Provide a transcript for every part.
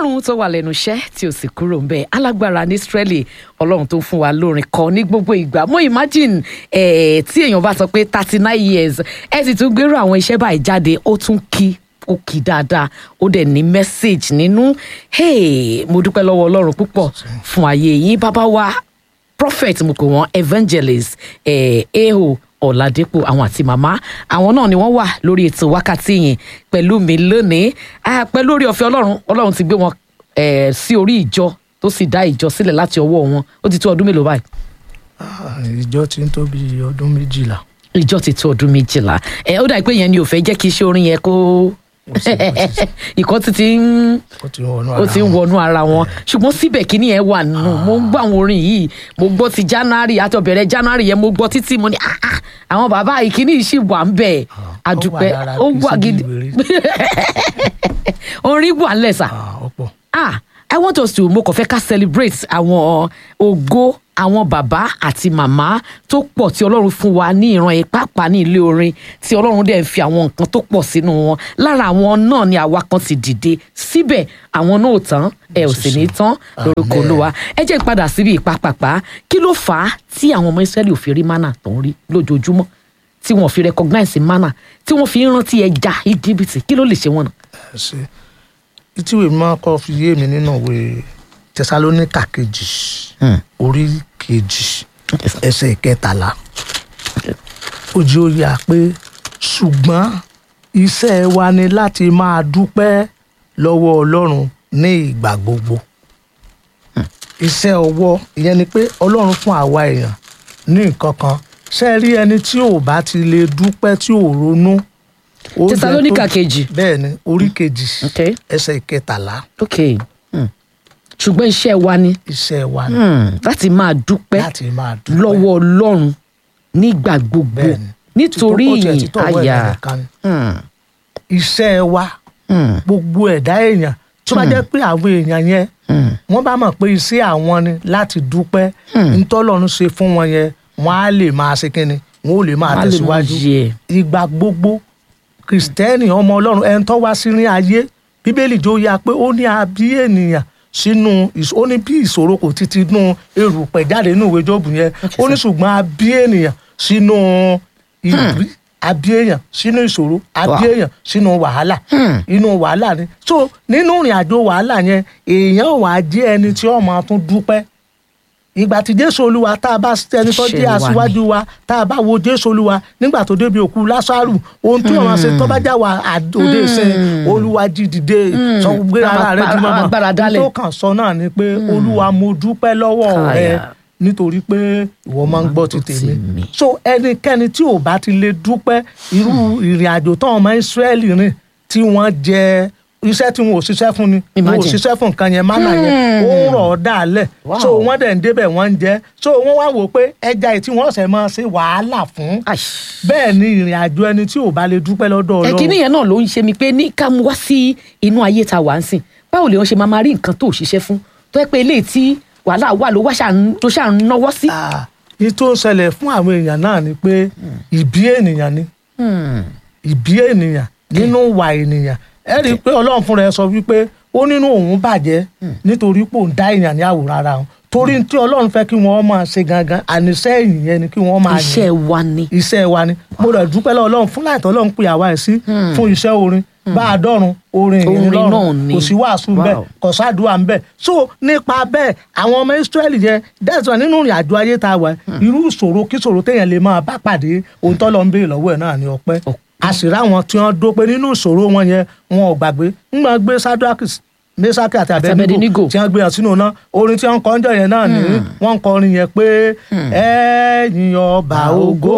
ọlọ́run tó wà lẹ́nu iṣẹ́ tí ò sì kúrò ń bẹ̀ alágbára ní Ísírẹ́lì ọlọ́run tó ń fún wa lórin kọ ní gbogbo ìgbà mo imagine eh, tí èèyàn bá sọ pé thirty nine years ẹ sì tún gbèrò àwọn iṣẹ́ báyìí jáde ó tún kí ó kì í dáadáa ó dẹ̀ ní message nínú hey, mo dúpẹ́ lọ́wọ́ ọlọ́run púpọ̀ fún ayé yín bàbá wa prophet mo pè wọ́n evangelist eh, eho ọ̀làdẹ́pọ̀ àwọn àti màmá àwọn náà ni wọ́n wà lórí ètò wákàtí yìí pẹ̀lú mi lónìí Ah, pẹ̀lú orí ọ̀fẹ́ ọlọ́run ọlọ́run ti gbé wọn eh, sí orí ìjọ tó sì dá ìjọ sílẹ̀ láti ọwọ́ wọn ó ti tó ọdún mélòó báyìí Ah, ìjọ ti ń tó bí ọdún méjìlá ìjọ ti tó ọdún méjìlá ẹ ó dà pé yẹn ni ò fẹ́ jẹ́ kí iṣẹ́ orin yẹn kó ìkọ́ ti ti ń ó ti ń wọnú ó ara ti ń wọn. wọnú ara wọn ṣùgbọ́n síbẹ̀ kíní yẹn wà nínú mo ń gbọ́ àwọn orin yìí mo gbọ́ ti january àtọ̀bẹ̀rẹ̀ january yẹn mo gbọ́ títí mo ní ah ah àwọn bàbá yìí kíní yìí sì wà ń bẹ̀ àdùpẹ́ lára ó Kristi wà gidi ìwéré. orin wà ńlẹ̀ sà Ah, ọ̀pọ̀ ah i want us to mo kàn fẹ́ ká celebrate àwọn ògo àwọn bàbá àti màmá tó pọ̀ tí ọlọ́run fún wa ní ìran yìí pàápàá ní ilé orin tí ọlọ́run dẹ̀ ń fi àwọn nǹkan tó pọ̀ sínú wọn lára àwọn náà ni àwa kan ti dìde síbẹ̀ àwọn náà ò tán ẹ ò sì ní tán lórúkọ Amen. olúwa ẹ jẹ́ n padà síbi ìpapàpá kí ló fà á tí àwọn ọmọ israẹli ò fi rí mánà tó ń rí lójoojúmọ́ tí wọn ò fi recognize mánà tí wọn fi ń rántí ẹja íjíbítì kí ló lè ṣe wọn náà. ẹ ṣe ìtìwé máa kọ́ fi yé mi nínú ìwé tẹsalóníkà kejì orí kejì ẹsẹ̀ ìkẹtàlá ojú ó yà pé ṣùgbọ́n iṣẹ́ wa ni láti máa dúpẹ́ lọ́wọ́ ọlọ́run ní ìgbà gbogbo iṣẹ́ ọwọ́ ìyẹn ni pé ọlọ́run fún àwa èèyàn ní nǹkan kan ṣe rí ẹni tí ò bá ti lè dúpẹ́ tí ò ronú. ó jẹ́ Tẹsalóníkà tó- kejì. bẹ́ẹ̀ ni orí kejì Okay. ẹsẹ̀ ìkẹtàlá ok hmm. ṣùgbọ́n iṣẹ́ wa ni iṣẹ́ wa ni hmm, láti máa dúpẹ́ láti máa dúpẹ́ lọ́wọ́ ọlọ́run nígbà gbogbo bẹ́ẹ̀ ni nítorí Títọ́- ó tiẹ̀ ìyìn títọ́ ọwọ́ àyà ẹ̀dá nìkan ni. Hmm, iṣẹ́ wa hmm, gbogbo ẹ̀dá èèyàn tó bá jẹ́ pé àwọn èèyàn yẹn hmm. wọ́n bá mọ̀ pé iṣẹ́ àwọn ni láti dúpẹ́ ntọ́lọ́run ṣe fún wọn yẹn wọ́n á lè máa ṣe kínni wọ́n ò lè máa Wọ́n á lè máa tẹ̀síwájú yẹ. ìgbà gbogbo kìrìsìtẹ́nì ọmọ ọlọ́run ẹni tó wá sí ní ayé bíbélì jó ya pé ó ní abí ènìyàn sínú ìṣ- ó ní bí ìṣòro kò ti ti nú erùpẹ̀ jáde nínú ìwé Jóòbù yẹn ó ní ṣùgbọ́n abí ènìyàn sínú ìbí abí èèyàn sínú ìṣòro abí Wow. èèyàn sínú wàhálà inú wàhálà ni so nínú ìrìn àjò wàhálà yẹn èèyàn wà á jẹ́ ẹni tí ó máa tún dúpẹ́ ìgbà tí jésù olúwa tá a bá ẹni tó Ṣe jẹ́ wà ní. aṣíwájú wa tá a bá wo jésù olúwa nígbà tó débi òkú lásàrù ohun tí wọn ṣe tó bá já wa àdòdè ṣe olúwa jí dìde sọ gbé ara rẹ jùmọ̀ mọ́ Agbára dálẹ̀. tó kàn sọ náà ni pé olúwa mo dúpẹ́ lọ́wọ́ rẹ Káyà. nítorí pé ìwọ máa ń gbọ́ ti gbọ́ ti tèmi mi. so ẹnikẹ́ni tí ò bá ti lè dúpẹ́ irú ìrìn àjò tán ọmọ ìsírẹ́lì rìn tí wọ́n jẹ iṣẹ́ tí wọn ò ṣiṣẹ́ fún ni wọn ò Imagine. ṣiṣẹ́ fún nǹkan yẹn mánà yẹn ó ń rọ̀ ọ́ dàálẹ̀ Wow. so wọ́n dẹ̀ ń débẹ̀ wọ́n ń jẹ so wọ́n wá wò pé ẹja yìí tí wọ́n ṣẹ̀ máa ṣe wàhálà fún Ai. bẹ́ẹ̀ ni ìrìn àjò ẹni tí ò bá lè dúpẹ́ lọ́dọ̀ ọlọ́run ẹ̀kíní yẹn náà ló ń ṣe mi pé ní ká mú wá sí inú ayé ta wà ń sìn báwo lè wọ́n ṣe máa máa rí nǹkan tó ṣiṣẹ́ fún tó yẹ pé eléyìí tí wàhálà wà ló wá ṣà- tó ṣà ń náwó sí. Ah, ní tó ń ṣẹlẹ̀ fún àwọn èèyàn náà ni pé ìbí ènìyàn ni Hmm. ìbí ènìyàn nínú ìwà ènìyàn ẹ rí i pé ọlọ́run fúnra ẹ sọ wípé ó nínú òun bàjẹ́ nítorí pé òun dá èèyàn ní àwòrán ara òun torí tí ọlọ́run fẹ́ kí wọ́n máa ṣe gangan àníṣe ẹ̀yìn yẹn ni kí wọ́n máa iṣẹ́ yìn wa ni. iṣẹ́ wa ni mo rẹ̀ dúpẹ́ lọ́wọ́ ọlọ́run fún láìtọ́ ọlọ́run pè àwa ẹ̀ sí fún iṣẹ́ orin bá a dọ́run orin ìyìn Orin náà lọ́run ni. kò sí wàásù Wow. bẹ́ẹ̀ kò sádùá ń bẹ̀ so nípa bẹ́ẹ̀ àwọn ọmọ Ísírẹ́lì yẹn dẹ́sán nínú ìrìn àjò ayé tá a wà irú ìṣòro kí ìṣòro téèyàn lè máa bá pàdé ohun tó lọ ń béèrè lọ́wọ́ ẹ̀ náà ni ọpẹ́ àṣírí àwọn tí wọ́n dópe nínú ìṣòro wọn yẹn wọn ò gbàgbé ń gbọ́n gbé sadrakis mesaki àti Abednego. abednego tí wọ́n gbé hàn sínú náà orin tí wọ́n ń kọ ọjọ́ yẹn náà ni wọ́n ń kọ orin yẹn pé ẹ̀yin ọba ògo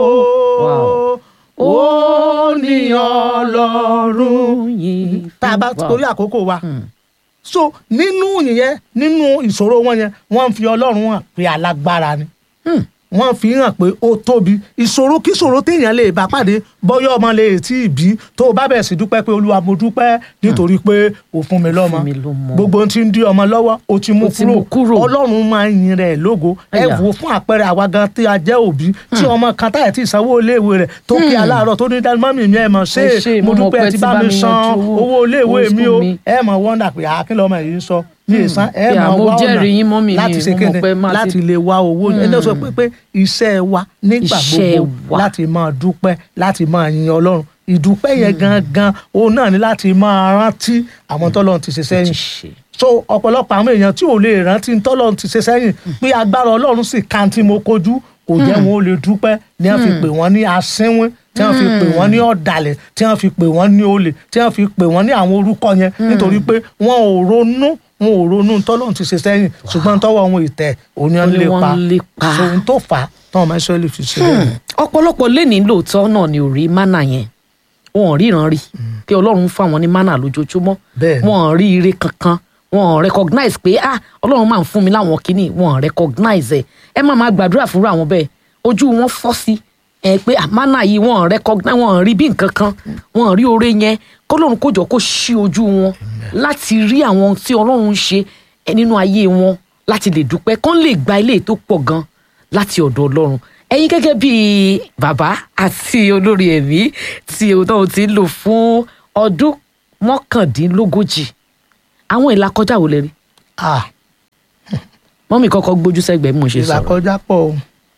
Wow. ó ní ọlọ́run yìí tá a bá Wow. torí àkókò wa so nínú yẹn nínú ìṣòro wọn yẹn wọ́n ń fi ọlọ́run hàn pé alágbára ni wọ́n fi hàn pé ó tóbi ìṣòro kí ìṣòro téèyàn lè bá pàdé bọ́yọ́ ọmọ lè tí ì bí tó o bá bẹ̀rẹ̀ sí dúpẹ́ pé olúwa mo dúpẹ́ nítorí pé o fún mi lọ́mọ Fún mi lọ́mọ. gbogbo ohun tí ń dí ọmọ lọ́wọ́ o ti mú O ti mú kúrò kúrò. ọlọ́run máa ń yin rẹ̀ lógo ẹ Àyà. wò ó fún àpẹẹrẹ àwa gan tí a jẹ́ òbí tí ọmọ kan táyà tí ìsanwó iléèwé rẹ̀ tó kí aláàárọ̀ tó ní dání mọ́mì mi ẹ̀ mọ̀ ṣe Ẹ ṣé, mo mo mọ̀ dúpẹ́ pé ti ti bá bá mi mi san yanjú owó- owó iléèwé owó mi school o mi. ẹ mọ̀ wọ́ndà pé àkínlọ́ ọmọ yìí ń sọ mi ì san ẹ Pé mọ̀ àmọ́ wá jẹ́rìí yín, mọ́mì mi, ọ̀nà láti ṣe mo mọ̀ kéde pé máa ti- láti lè wá owó ẹni sọ pé pé iṣẹ́ wa nígbà Iṣẹ́ gbogbo wa. láti máa dúpẹ́ láti máa yin ọlọ́run ìdúpẹ́ yẹn gangan òun náà ni láti máa rántí àwọn tọ́lọ́run ti ṣe sẹ́yìn ṣe. so ọ̀pọ̀lọpọ̀ àwọn èèyàn tí ò lè rántí tọ́lọ́run ti ṣe sẹ́yìn pé agbára ọlọ́run sì kan tí mo kojú kò jẹ́ wọn ó lè dúpẹ́ ni wọ́n fi pè wọ́n ní asínwín tí wọ́n fi pè wọ́n ní ọ̀dàlẹ̀ tí wọ́n fi pè wọ́n ní olè tí wọ́n fi pè wọ́n ní àwọn orúkọ yẹn nítorí pé wọn ò ronú wọn ò ronú tọ́lọ́run ti ṣe sẹ́yìn ṣùgbọ́n tọ́wọ́ wọn ìtẹ̀ òní wọn Ó ní lè wọ́n pa ń lépa. so ohun tó fà á táwọn ọmọ Ísírẹ́lì fi ṣe bẹ́ẹ̀. ọ̀pọ̀lọpọ̀ lẹ́ni lóòótọ́ náà ni ò rí mánà yẹn wọn ò ríran rí kí ọlọ́run fún àwọn ní mánà lójoojúmọ́ Bẹ́ẹ̀ni. wọn ò rí ire kankan wọn ò recognize pé ah ọlọ́run máa ń fún mi láwọn kínní wọn ò recognize ẹ̀ ẹ má máa gbàdúrà fúnra àwọn bẹ́ẹ̀ ojú wọn fọ́ sí ẹ pé ah, mánà yìí wọn ò recognize wọn ò rí bí nǹkan kan wọn ò rí oore yẹn kọ́lọ́run kó jọ kó ṣí ojú wọn láti rí àwọn tí ọlọ́run ń ṣe ẹ, nínú ayé wọn láti lè dúpẹ́ kán lè gba ilé tó pọ̀ gan láti ọ̀dọ̀ ọlọ́run ẹ̀yin gẹ́gẹ́ bí bàbá àti olórí ẹ̀mí tí o náà ti ń lò fún ọdún mọ́kàndínlógójì àwọn ìlàkọjá wo lè rí ah mọ́mì kọ́kọ́ gbójú sẹ́gbẹ̀ẹ́ bí mo ṣe sọ̀rọ̀ ìlàkọjá pọ̀ o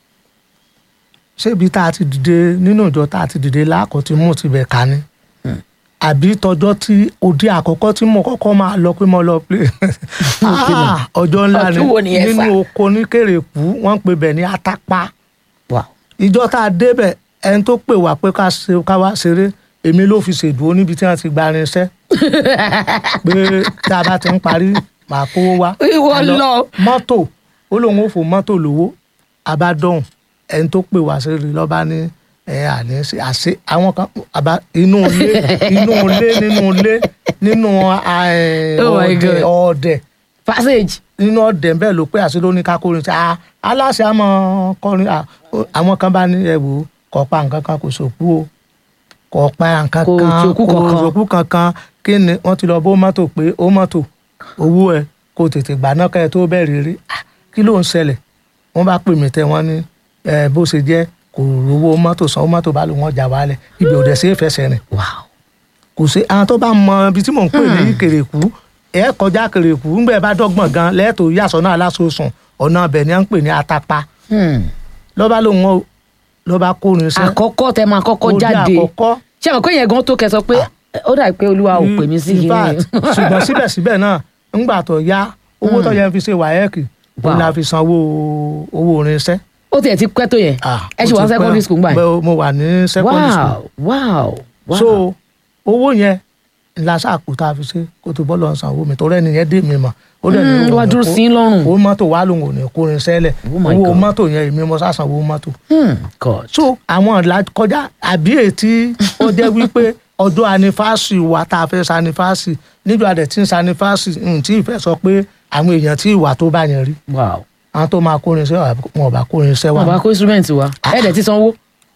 ṣé ibi tá a ti dìde nínú ìjọ tá a ti dìde láàkọ́ tí mò ń tibẹ̀ ká ní àbí tọjọ́ tí òde àkọ́kọ́ tí mo kọ́kọ́ máa lọ pé mo lọ play Ah, ọjọ́ ńlá ni Ọdún wo ni ẹ sà? nínú oko ní kèrèkú wọ́n ń pè bẹ̀ ní atapa Wow. ìjọ tá a débẹ̀ ẹni tó pè wá pé ká ṣe- ká wá ṣeré èmi ló fi ṣèdúró níbi tí wọ́n ti gba irinṣẹ́ pé tá a bá ti ń parí màá kówó wá. Ìwọ A lọ. mọ́tò ó lóun ó fò mọ́tò lówó abádọ́hùn ẹni tó pè wá sí rí lọ́ba ní ẹ àní ṣe àṣe àwọn kan àbá inú ilé inú ilé nínú ilé nínú ẹ, Oh my ọ̀dẹ̀ God. ọ̀dẹ̀ passage nínú ọ̀dẹ̀ bẹ́ẹ̀ ló pé àṣẹ ló ní ká kórin sí i aláṣẹ àmọ́ kọrin à, ó- àwọn kan bá ní ẹ wò ó kọ́ pa nǹkan kan kò sòkú o kọ́ pa nǹkan Kò kan sòkú kankan. sòkú kankan kí ni wọ́n ti lọ bó mọ́tò pé ó mọ́tò owó ẹ kó tètè gbà náà kẹ́ ẹ tó bẹ̀rẹ̀ rí Ah, kí ló ń ṣẹlẹ̀ wọ́n bá pè mí tẹ́ wọ́n ní ẹ, bó ṣe jẹ́ kò rówó mọ́tò sanwó mọ́tò bá lò wọ́n jà wálẹ̀ ibi ò dẹ̀ sí ìfẹsẹ̀ rìn wow kò sí àwọn tó bá mọ ibi tí mò ń pè ní kèrèkú ẹ kọjá kèrèkú ńgbẹ bá dọ́gbọ̀n gan lẹẹtọ yàsọ náà lásòsùn ọ̀nà ọbẹ̀ ni à ń pè ní atapa hmm. lọ́ba lòun ò lọ́ba kórin sẹ́ àkọ́kọ́ tẹ máa kọ́kọ́ Orí jáde àkọ́kọ́. ṣé àwọn kò yẹn gan tó kẹ sọ pé ó dà pé olúwa ò pè mí sí In kí fact, ṣùgbọ́n síbẹ̀síbẹ̀ náà ńgbà tó yá owó tó yẹ fi ṣe wáyẹ́ẹ̀kì òun Wow. la fi sanwó owó orin iṣẹ́. ó tiẹ̀ ti pẹ́ tó yẹn Ah, ẹ ó ṣì wá ti pẹ́. secondary school gbà yẹn Bẹ́ẹ̀, mo wà ní secondary school wow wow wow so owó yẹn ńlá sàkó tá a fi ṣe kó tó bọ́ọ̀lù ọ̀sán owó mi torí ẹni yẹn dé mi mọ̀ ó dẹ̀ ní Hmm, òun wá ò ní dúró kó- sí í lọ́rùn. owó mọ́tò wà lóun ò ní kórin sẹ́lẹ̀ Oh my owó God. mọ́tò yẹn èmi mo sàṣàn owó mọ́tò hmm. god so àwọn ìlà kọjá àbí ètí ó jẹ́ wípé ọjọ́ anifásì wa tá a fẹ́ sanifásì níjọ́ adẹ̀ tí ń sanifásì tí ìfẹ́ sọ pé àwọn èèyàn tí ìwà tó bá yẹn rí wow àwọn tó máa kórin iṣẹ́ wà wọn ò bá kórin iṣẹ́ wà wọn bá kó instrument wa ẹ dẹ̀ ti sanwó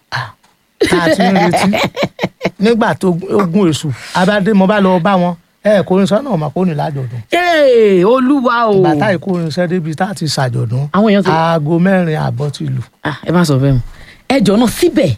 tá a ti ń retí nígbà tó ogun èṣù abádé mo bá lọ bá wọn ẹ kórin iṣẹ́ náà mà kórin lájọ̀dún Hey, olúwa o bàtà ìkórin iṣẹ́ débi tá a ti ṣàjọ̀dún àwọn èèyàn ti aago mẹ́rin àbọ̀ ti lù Ah, ẹ má sọ bẹ́ẹ̀ mu ẹ jọ náà síbẹ̀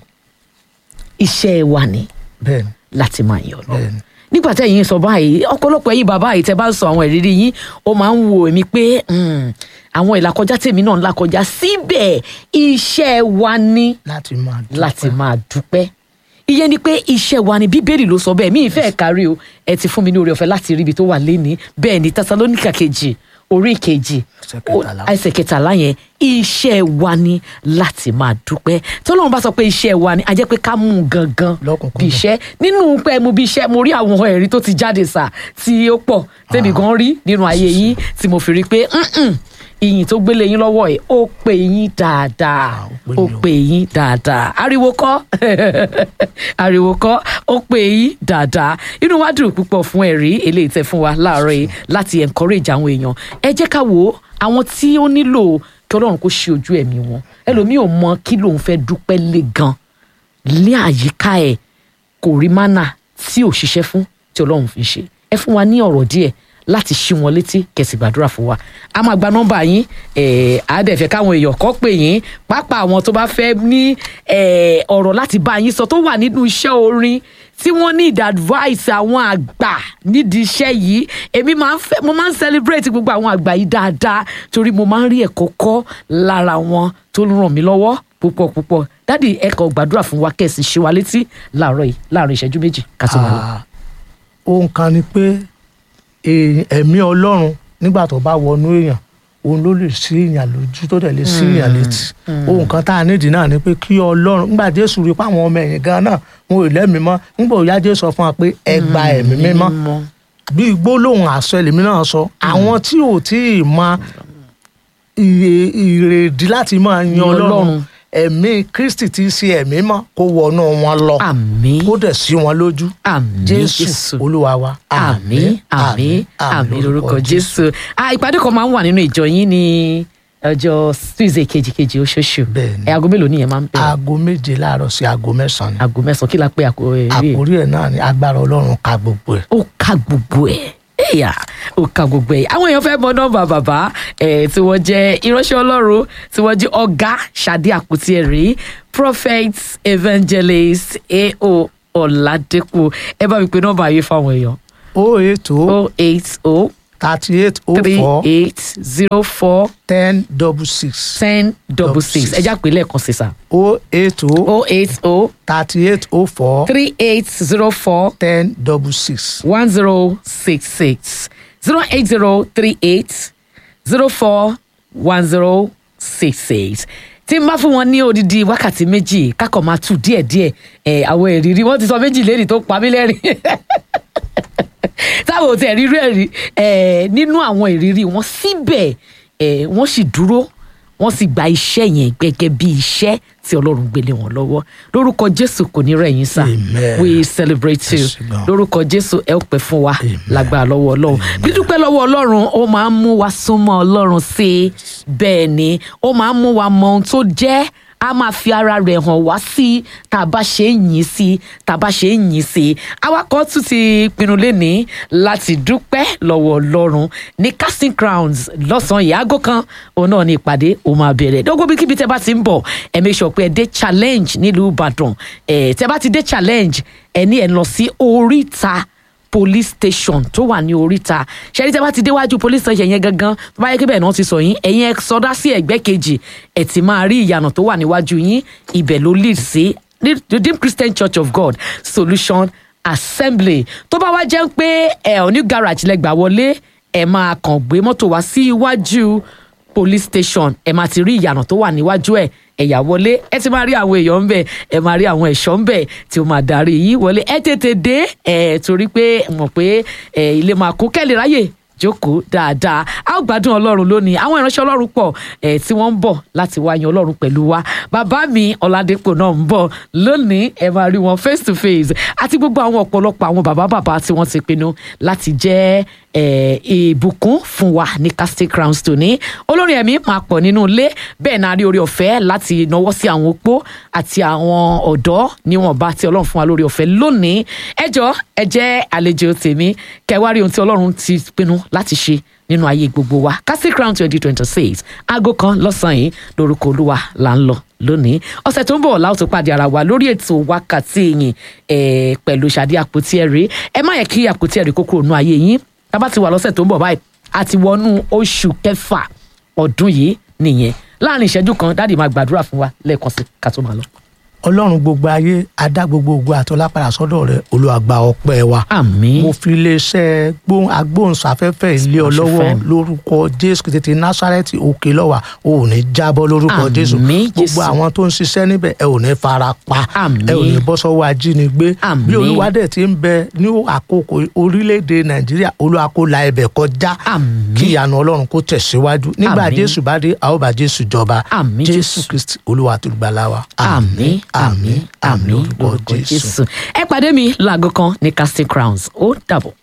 iṣẹ́ wa ni bẹ́ẹ̀ ni láti máa yọ̀ lọ. bẹ́ẹ̀ ni nígbà tí ẹ̀yin sọ báyìí ọ̀pọ̀lọpọ̀ ẹ̀yin bàbá yìí tẹ́ bá ń sọ àwọn ìrírí yín ó máa ń wo èmi pé hmm, àwọn ìlàkọjá tèmi náà ń làkọjá síbẹ̀ iṣẹ́ wa ni láti máa dúpẹ́. láti máa dúpẹ́ ìyẹn ni pé iṣẹ́ wa ni bíbélì ló sọ bẹ́ẹ̀ mi ìfẹ́ kárí o ẹ ti fún mi ní oore ọ̀fẹ́ láti rí ibi tó wà léni bẹ́ẹ̀ ni tẹsalónìkà kejì orí kejì Ẹsẹ̀ kẹtàlá. o- ẹsẹ̀ kẹtàlá yẹn iṣẹ́ wa ni láti máa dúpẹ́ tọ́lọ́run bá sọ pé iṣẹ́ wa ni a jẹ́ pé ká mú un gangan Lọ́kùnkúndùn. bí iṣẹ́ nínú pé mo bí iṣẹ́ mo rí àwọn ẹ̀rí tó ti jáde sà tí ó pọ̀ tẹ́mi gan rí nínú ayé yín tí mo fi rí pé "Mm-mm, ìyìn tó gbélé yín lọ́wọ́ ẹ̀ ó pè yín dáadáa ó pè ó mí o. pè yín dáadáa ariwo kọ́ ariwo kọ́ ó pè yín dáadáa inú wa dùn púpọ̀ fún ẹ̀rí eléyìí tẹ́ fún wa láàárọ̀ yìí láti encourage àwọn èèyàn ẹ jẹ́ ká wo àwọn tí ó nílò kí ọlọ́run kó ṣe ojú ẹ̀mí wọn ẹlòmíì ò mọ kí lòun fẹ́ dúpẹ́ lé gan ní àyíká ẹ̀ kò rí mánà tí ò ṣiṣẹ́ fún tí ọlọ́run fi ṣe ẹ fún wa ní ọ̀rọ̀ díẹ̀ láti ṣí wọn létí kẹsì gbàdúrà fún wa a máa gba nọ́mbà yín ẹ á dẹ̀ fẹ́ káwọn èèyàn kọ́ pè yín pápá àwọn tó bá fẹ́ ní ẹ, ọ̀rọ̀ láti bá yín sọ tó wà nínú iṣẹ́ orin tí wọ́n ní ìdá advice àwọn àgbà nídìí iṣẹ́ yìí èmi máa ń fẹ́ mo máa ń celebrate gbogbo àwọn àgbà yìí dáadáa torí mo máa ń rí ẹ̀kọ́ kọ́ lára wọn tó ń ràn mí lọ́wọ́ púpọ̀ púpọ̀ dádì ẹ kọ gbàdúrà fún wa kẹsì ṣe wa létí láàárọ̀ yìí láàrin ìṣẹ́jú méjì ká tó máa lọ. Ah, ohun kan ni pé èèyàn- ẹ̀mí ọlọ́run nígbà tó bá wọnú èèyàn òun ló lè sí èèyàn lójú tó dẹ̀ lè sí èèyàn létí ohun kan tá a nídìí náà ni pé kí ọlọ́run nígbà jésù rí i pé àwọn ọmọ ẹ̀yìn gan náà wọn ò lẹ́mìí mọ́ nígbà òyà jésù sọ fún wa pé ẹ gba ẹ̀mí mímọ́ bí gbólóhùn àṣẹ lèmi náà sọ àwọn tí ò tí ì mọ ìrè- ìrèdí láti máa yan Yan ọlọ́run Ọlọ́run. ẹ̀mí kristi tí í ṣe ẹ̀mí mọ́ kó wọnú wọn lọ àmín kó dẹ̀ sí wọn lójú àmín jésù olúwa wa àmín àmín àmín lórúkọ jésù Ah, ìpàdé kan máa ń wà nínú ìjọ yín ní ọjọ́ tuesday kejìkejì oṣooṣù Bẹ́ẹ̀ni. ẹ aago mélòó nìyẹn máa ń bẹ̀rẹ̀ aago méje láàárọ̀ sí aago mẹ́sàn-án ni aago mẹ́sàn-án kí la pé àkó ẹ̀ rí ẹ̀ àkórí ẹ̀ náà ni agbára ọlọ́run ka gbogbo ẹ̀ ó ka gbogbo ẹ̀ ẹ̀yà ó ka gbogbo ẹ̀ àwọn èèyàn fẹ́ mọ nọ́mbà bàbá ẹ̀ tí wọ́n jẹ́ ìránṣẹ́ ọlọ́run tí wọ́n jẹ́ ọ̀gá ṣadé àkútì ẹ̀rí prophet evangelist A.O. ọ̀làdẹ́kù ẹ bá mi pe nọ́mbà yìí fáwọn èèyàn o eight o oh eight oh thirty eight o three four eight zero four ten double six ten double six six. ẹ já pé lẹ́ẹ̀kan sí sà o eight o oh eight oh thirty eight o four three eight zero four ten double six one zero six six zero eight zero three eight zero four one zero six six tí n bá fún wọn ní odidi wákàtí méjì kákọ̀ máa tù díẹ̀díẹ̀ ẹ̀ àwọn ìrírí wọ́n ti sọ méjì lẹ́rìí tó pa mí lẹ́rìn táwọn ò tẹ̀ rí rẹ̀ rí ẹ̀ nínú àwọn ìrírí wọn síbẹ̀ ẹ̀ wọ́n sì dúró wọ́n sì gba iṣẹ́ yẹn gẹ́gẹ́ bí iṣẹ́ tí ọlọ́run gbélé wọn lọ́wọ́ lórúkọ jésù kò ní rẹ̀ yín sá Amen. we celebrate you Yes, God. lórúkọ jésù ẹ ó pẹ́ fún wa Amen. lágbára lọ́wọ́ ọlọ́run dídúpẹ́ lọ́wọ́ ọlọ́run ó máa ń mú wa súnmọ́ ọlọ́run sí i bẹ́ẹ̀ ni ó máa ń mú wa mọ ohun tó jẹ́ a máa fi ara rẹ̀ hàn wá sí tá a bá ṣe ń yìn sí tá a bá ṣe ń yìn sí awakọ̀ tún ti pinnu lénìí láti dúpẹ́ lọ́wọ́ ọlọ́run ní casting crowns lọ́sàn-án yìí aago kan òun náà ní ìpàdé òun máa bẹ̀rẹ̀ dógó bí kíbi tẹ́ bá ti ń bọ̀ ẹ make sure pé ẹ dé challenge nílùú ìbàdàn ẹ tẹ́ bá ti dé challenge ẹ ní ẹ lọ sí oríta police station tó wà ní oríta ṣẹ́ni tẹ́ bá ti déwájú police station yẹn gangan tó bá yẹ kí bẹ́ẹ̀ náà ti sọ yín ẹ̀yin ẹ sọdá sí ẹ̀gbẹ́ kejì ẹ̀ ti máa rí ìyànà tó wà níwájú yín ibẹ̀ ló lead sí Redeemed Christian Church of God Solution Assembly tó bá wá jẹ́ pé ẹ̀ ò ní garage lẹ́gbàá wọlé ẹ̀ máa kàn gbé mọ́tò wá sí iwájú police station ẹ máa ti rí ìyànà tó wà níwájú ẹ ẹ̀yà wọlé ẹ ti máa rí àwọn èèyàn ń bẹ ẹ máa rí àwọn ẹ̀ṣọ́ ń bẹ tí ó máa darí yín wọlé ẹ tètè dé ẹ torí pé mọ̀ pé ẹ ilé máa kún kẹ́lẹ́ ráyè jókòó dáadáa a ó gbádùn ọlọ́run lónìí àwọn ìránṣẹ́ ọlọ́run pọ̀ ẹ̀ tí wọ́n ń bọ̀ láti wá yan ọlọ́run pẹ̀lú wa bàbá mi ọ̀làdẹ́pọ̀ náà ń bọ̀ lónìí ẹ máa rí wọn face to face àti gbogbo àwọn ọ̀pọ̀lọpọ̀ àwọn bàbá bàbá tí wọ́n ti pinnu láti jẹ́ ẹ̀, ìbùkún fún wa ní casting crowns tòní olórin ẹ̀mí máa pọ̀ nínú ilé bẹ́ẹ̀ náà rí orí ọ̀fẹ́ láti náwó sí àwọn opó àti àwọn ọ̀dọ́ níwọ̀nba tí ọlọ́run fún wa lórí ọ̀fẹ́ lónìí ẹ jọ̀ọ́ ẹ jẹ́ àlejò tèmi kẹwàá rí ohun tí ọlọ́run ti pinnu láti ṣe nínú ayé gbogbo wa casting crown twenty twenty six aago kan lọ́sàn-án yìí lórúkọ olúwa là ń lọ lónìí ọ̀sẹ̀ tó ń bọ̀ láwùjọ pàdé ara wa lórí ètò wákàtí yìí eh, pẹ̀lú ṣàdí àpótí ẹ̀rí ẹ má yẹ kí àpótí ẹ̀rí kó kúrò nínú ayé yín tá a bá ti wà lọ́sẹ̀ tó ń bọ̀ báyìí a ti wọnú oṣù kẹfà ọdún yìí nìyẹn láàrin ìṣẹ́jú kan dáàdì máa gbàdúrà fún wa lẹ́ẹ̀kan sí ká tó máa lọ. ọlọ́run gbogbo ayé adá gbogbo ògo àtọ́lápàdà sọ́dọ̀ rẹ Olúwa gba ọpẹ́ wa àmín mo fi iléeṣẹ́ gbóhùn agbóhùnsáfẹ́fẹ́ ilé ọ lọ́wọ́ FM. lórúkọ jésù kìí tètè násárẹ́tì òkè lọ́wà ò ní jábọ́ lórúkọ Àmín, jésù Jésù. gbogbo àwọn tó ń ṣiṣẹ́ níbẹ̀ ẹ ò ní fara pa Àmín. ẹ ò ní bọ́ sọ́wọ́ ajínigbé Àmín. bí olúwadẹ̀ ti ń bẹ ní àkókò orílẹ̀-èdè nàìjíríà olúwa kó la ẹbẹ̀ kọjá Àmín. kí ìyanu ọlọ́run kó tẹ̀síwájú nígbà Àmín. jésù bá dé a ó bá jésù jọba Àmín, jésù Jésù. kristi olúwa tó gbàlà wa àmín àmín àmín lórúkọ jésù ẹ pàdé mi láago kan ní casting crowns ó dàbọ̀.